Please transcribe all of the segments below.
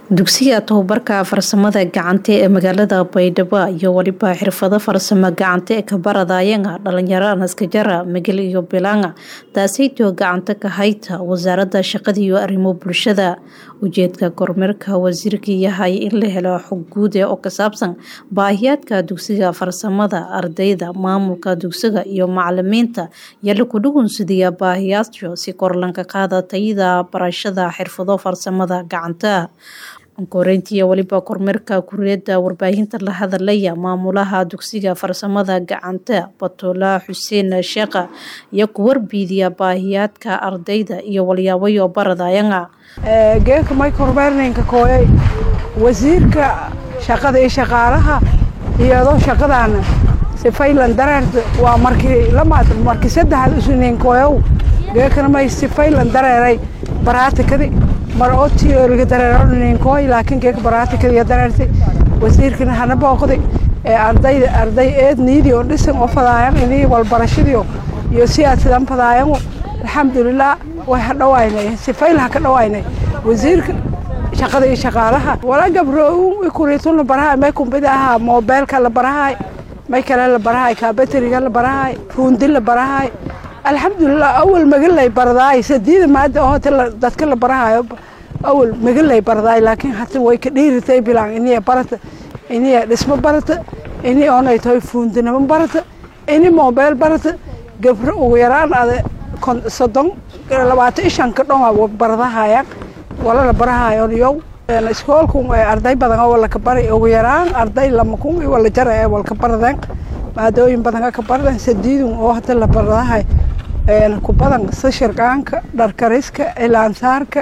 dugsiga tababarka farsamada gacanta ee magaalada baydhabo iyo weliba xirfado farsamo gacanta ee kabaradayanga dhalinyaro naskajara migil iyo bilanga taasaytoo gacanta ka hayta wasaaradda shaqada iyo arrimo bulshada ujeedka kormeerka wasiirka yahay in la helo xog guud ee oo ka saabsan baahiyaadka dugsiga farsamada ardayda maamulka dugsiga iyo macalimiinta iyo laku dhugunsidiya baahiyaasho si korlanka qaada tayada barashada xirfado farsamada gacanta koreyntii weliba kormeerka kuriyada warbaahinta la hadalaya maamulaha dugsiga farsamada gacanta batula xuseen sheekha iyo ku warbiidiya baahiyaadka ardayda iyo walyaabayo baradayanga geeka may kormeernaynka kooyay wasiirka shaqada iyo shaqaalaha iyadoo shaqadaana sifaylan dareerta waa markii lamaad markii saddexaad usinayn kooyow geekana may sifaylan dareeray baraatikadi mar oo tiyooriga dareeranayn kooy laakiin geeka baraatikadiya dareertay wasiirkana hana booqday ee ardayda arday eed niidii oo dhisan oo fadaayan inii walbarashadiyo iyo si aad sidan fadaayangu alxamdulilah way ha dhawaynay sifayl ha ka dhawaynay wasiirka shaqada iyo shaqaalaha wala gabro kuriitun la barahay may kumbida ahaa moobeelka la barahay may kale la barahay kaabateriga la barahay ruundi la barahay alxamdulilah awal magalay bardaay sadiida maada oo hata dadka la barahayo awal magalay bardaay laakiin hata way ka dhiiritay bilaan iniya barata iniya dhismo barata ini oonay tahay fuundinimo barata ini moobeel barata gabro ugu yaraan ada soddon labaatan ishanka dhonga bardahayaan wala la barahayo yow iskoolku arday badan oo walaka bari ugu yaraan arday lama kun iyo wala jara ee walka baradeen maadooyin badan ka baradeen sadiidun oo hata la bardahay ku badan sashirqaanka dharkariska ilaansaarka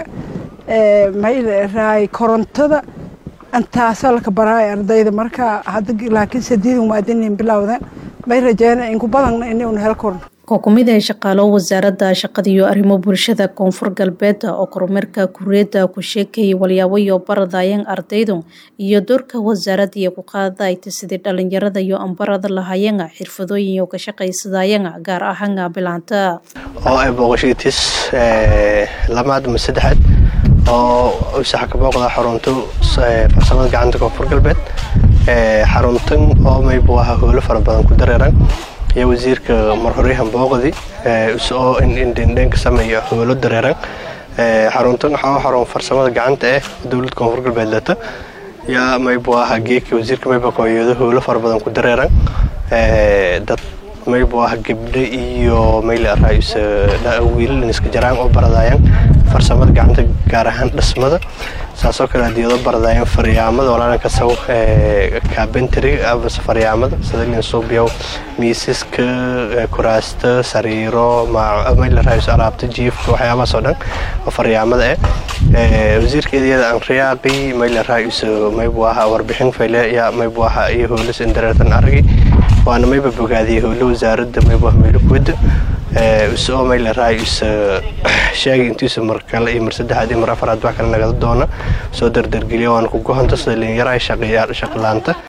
mayraay korontada intaasa laka baraay ardayda marka laakiin sadiidun maadinin bilowdeen may rajeena inku badanna inuuna hel korno oo kumid ah shaqaalo wasaaradda shaqada iyo arrimo bulshada koonfur galbeed oo kormeerka kuriyada ku sheekayay walyaabayo baradayan ardaydu iyo doorka wasaaradda iyo ku qaadayta sidii dhalinyarada iyo ambarada lahayanga xirfadooyin iyo ka shaqaysadayanga gaar ahaanga bilaanta oo ay booqashadiis lamaad ama saddexaad oo usaxa ka booqda xarunta farsamada gacanta koonfur galbeed xaruntan oo maybu ahaa howlo fara badan ku dareeran iyo wasiirka marhoryahan booqdi oo indhendheenka sameeya howlo dareeran xaruntan waxaa xarun farsamada gacanta eh dowlad koonfur galbeed lata yaa maybu ahaa geedka wasiirka mayba kooyado howlo fara badan ku dareeran dad maybu ah gabdho iyo mayl araayus wiilal iska jaraan oo baradayaan farsamada gacanta gaar ahaan dhismada saasoo kale adiyado baradayaan faryaamada walaalanka saw kaabentary amase faryaamada sida suubyow miisaska kuraasta sariiro mayl araayus alaabta jiifka waxyaabahaas oo dhan oo faryaamada eh wasiirkeediyada aan riyaaqi mayl araayus maybu ahaa warbixin fayle yaa maybu ahaa iyo howlas indareertan aragi waana mayba bogaadiyay howlo wasaaradda maybu ah meelo kuwada usoo mayl araayus sheegay intiisa mar kale iyo mar saddexaad iyo mar afaraad wax kale nagada doona soo dardargeliya waana ku gohanta sida linyaraha shaqlaanta